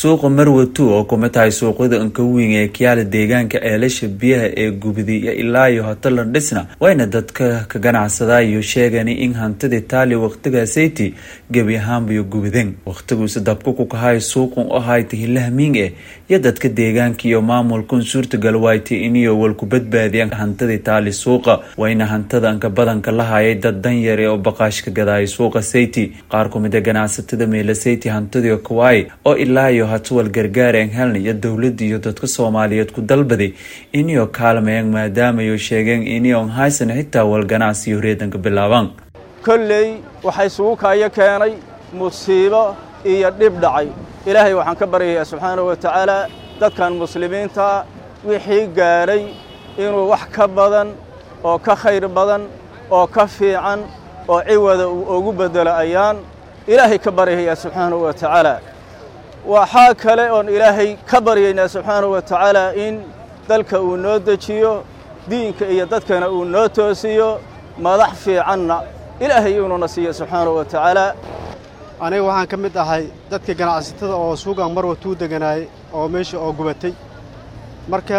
suuqa marwatu oo kuma tahay suuqyada ankaweyn ee kiyaala deegaanka eelasha biyaha ee gubdiya ilaa iyo hotelan dhisna wayna dadka ka ganacsadaa iyo sheegani in hantida taali waqtigaasaytii gebi ahaanbayo gubden waqtiguuse dabka ku kahay suuqun u ahayta hilahmiing eh iyo dadka deegaanka iyo maamulkun suurtagal wayti iniyo walku badbaadiyaan hantida taali suuqa wayna hantada anka badanka la hayay dad danyar ee oo baqaashka gadaaya suuqa sayti qaar kumida ganacsatada meela sayti hantidii kawaay oo ilaa iyo hatuwal gargaareen helna iyo dowladda iyo dadka soomaaliyeed ku dalbaday iniyo kaalmayaan maadaamayo sheegeen iniyon haysan xitaa wal ganacsiyo reedanka bilaabaan kolley waxay isugu kaayo keenay musiibo iyo dhib dhacay ilaahay waxaan ka baryayaa subxaanahu wa tacaala dadkan muslimiinta wixii gaadhay inuu wax ka badan oo ka khayr badan oo ka fiican oo ciwada uu ugu beddelo ayaan ilaahay ka baryayaa subxaanahu wa tacaala waxaa kale oon ilaahay ka baryaynaa subxaanahu wa tacaala in dalka uu noo dejiyo diinka iyo dadkana uu noo toosiyo madax fiicanna ilaahay inuuna siiyo subxaanahu wa tacaala aniga waxaan ka mid ahay dadka ganacsatada oo suugan marwatuu deganaayey oo meesha oo gubatay marka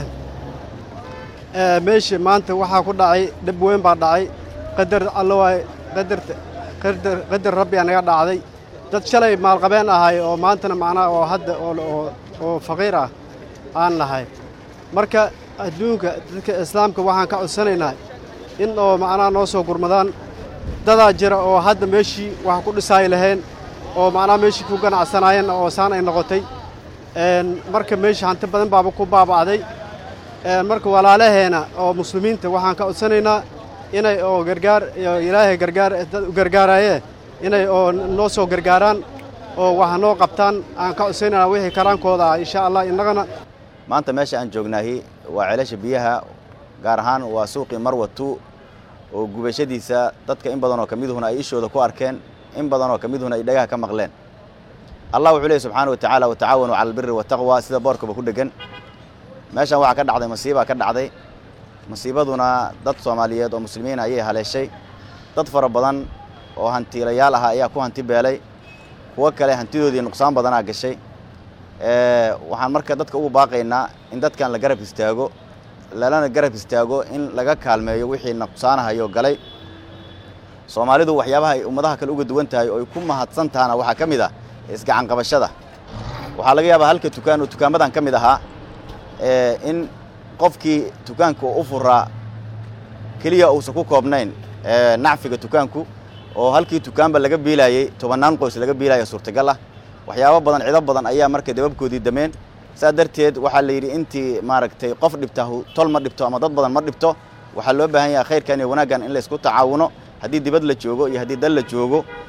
meesha maanta waxaa ku dhacay dhib weyn baa dhacay qadar alla waay qadarta qadar qadar rabbi anaga dhacday dad shalay maalqabeen ahay oo maantana macnaha oo hadda oo oo faqiir ah aan nahay marka adduunka dadka islaamka waxaan ka codsanaynaa in oo macnaha noo soo gurmadaan dadaa jira oo hadda meeshii wax ku dhisaay lahayn oo macnaha meeshii ku ganacsanaayeen oo saan ay noqotay marka meesha hanti badan baaba ku baaba'day marka walaalaheena oo muslimiinta waxaan ka codsanaynaa inay oo gargaar ilaahay gargaar dad u gargaaraaye inay oo noo soo gargaaraan oo wax noo qabtaan aan ka codsaynana wixii karaankooda ah insha allah innagana maanta meesha aan joognaahi waa ceelasha biyaha gaar ahaan waa suuqii marwatu oo gubashadiisa dadka in badanoo ka miduhuna ay ishooda ku arkeen in badanoo ka miduhuna ay dhagaha ka maqleen allah wuxuu leeyay subxaana wa tacaala watacaawanuu cala albiri wataqwa sida boorkaba ku dhegan meeshaan waxaa ka dhacday masiibaa ka dhacday masiibaduna dad soomaaliyeed oo muslimiina ayay haleeshay dad fara badan oo hantiilayaal ah ayaa ku hanti beelay kuwo kale hantidoodii nuqsaan badanaa gashay waxaan marka dadka ugu baaqaynaa in dadkan la garab istaago lalana garab istaago in laga kaalmeeyo wixii nuqsaanahayo galay soomaalidu waxyaabaha ay ummadaha kale uga duwan tahay oo ay ku mahadsan tahana waxaa ka mid ah isgacan qabashada waxaa laga yaabaa halka tukaan oo tukaamadan ka mid ahaa in qofkii tukaanka u furaa keliya uusan ku koobnayn nacfiga tukaanku oo halkii tukaanba laga biilaayey tobannaan qoys laga biilaya suurtagal ah waxyaabo badan cido badan ayaa marka dababkoodii dameen saa darteed waxaa la yidhi intii maaragtay qof dhibta tol ma dhibto ama dad badan ma dhibto waxaa loo baahan yahay khayrkan iyo wanaaggan in laysku tacaawuno haddii dibad la joogo iyo haddii dal la joogo